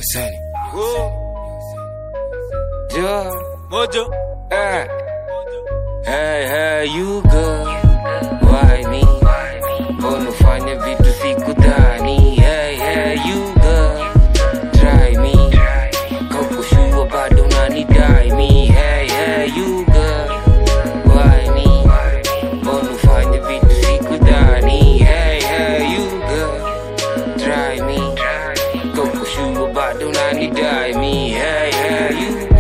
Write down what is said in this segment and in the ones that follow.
Sani. Yeah. Mojo. Eh. Hey, hey, you girl. Why me? Unafanya vitu sikudhani. Hey, hey, you girl. Try me. Kaukushua bado unanidai me. Hey, hey, you girl. Why me? Unafanya vitu sikudhani. Hey, hey, you girl. Try me. Kaukushua bado unanidai me. Hey, hey, you girl.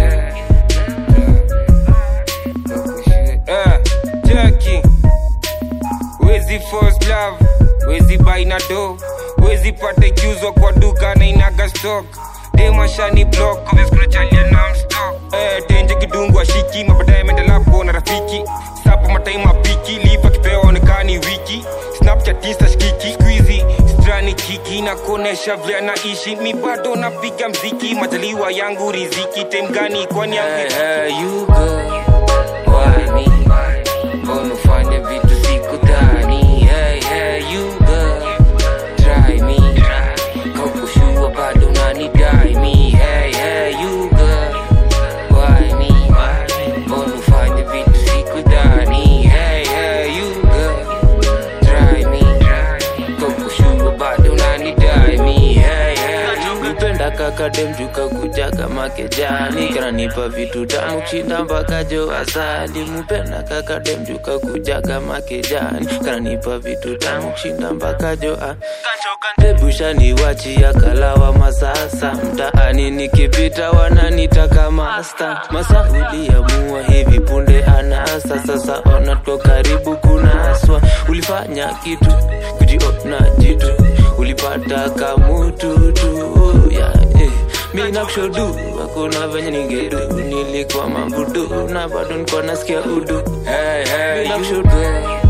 Eh, Jackie. Wezi first love, wezi buy na do, wezi pata ikiuzwa kwa duka na inaga stock. Demashani block, kumeskunachalia non-stop. Eh, tenje kidungu ashiki, mabadaye menda lapo na rafiki. Sapo mataima piki, liva kipeo onekani wiki. Snapchat insta shikiki, squeezy, strani kiki na kuonesha vile anaishi. Mi bado napiga mziki, majaliwa yangu riziki. Time gani kwani yangu hey, hey, you girl. Why me? Unafanya vitu sikudhani. Hey, hey, you girl. Try me. Kaukushua bado unanidai me. Hey, hey, you girl. Why me? Unafanya vitu sikudhani. Hey, hey, you girl. Try me. Kaukushua bado unanidai me. Hey, hey, you Nipenda kaka demjuka kuja kama kejani kananipa vitu tamu kushinda mpaka jo asali mupenda kaka demjuka kuja kama kejani kananipa vitu tamu kushinda mpaka jo a debushani wachia kalawa masasa mtaani nikipita wananitaka masta masa uliamua hivi punde anasa sasa ona tuko karibu kunaswa ulifanya kitu kujiona jitu ulipata kamututu yeah, eh. mi nakushodu hakuna venye ningedu nilikuwa mambudu na bado nikuwa nasikia udu Hey, hey, mi you nakushodu